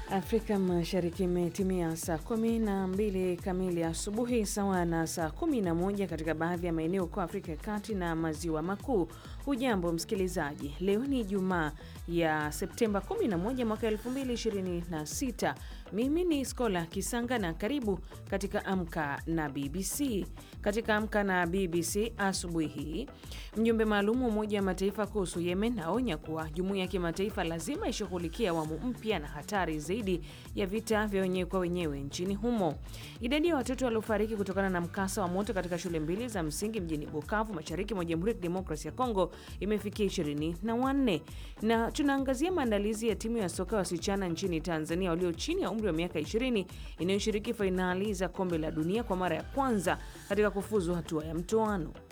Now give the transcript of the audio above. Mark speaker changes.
Speaker 1: Afrika Mashariki imetimia saa kumi na mbili kamili asubuhi sawa na saa kumi na moja katika baadhi ya maeneo kwa Afrika ya Kati na Maziwa Makuu. Hujambo msikilizaji, leo ni Ijumaa ya Septemba 11 mwaka 2026. Mimi ni Skola Kisanga na karibu katika Amka na BBC. Katika Amka na BBC asubuhi hii, mjumbe maalum wa Umoja wa Mataifa kuhusu Yemen aonya kuwa jumuiya ya kimataifa lazima ishughulikie awamu mpya na hatari zaidi ya vita vya wenyewe kwa wenyewe nchini humo. Idadi ya watoto waliofariki kutokana na mkasa wa moto katika shule mbili za msingi mjini Bukavu, mashariki mwa Jamhuri ya Kidemokrasia ya Kongo imefikia ishirini na wanne. Na tunaangazia maandalizi ya timu ya soka wasichana nchini Tanzania walio chini ya umri wa miaka 20 inayoshiriki fainali za kombe la dunia kwa mara ya kwanza katika kufuzu hatua ya mtoano.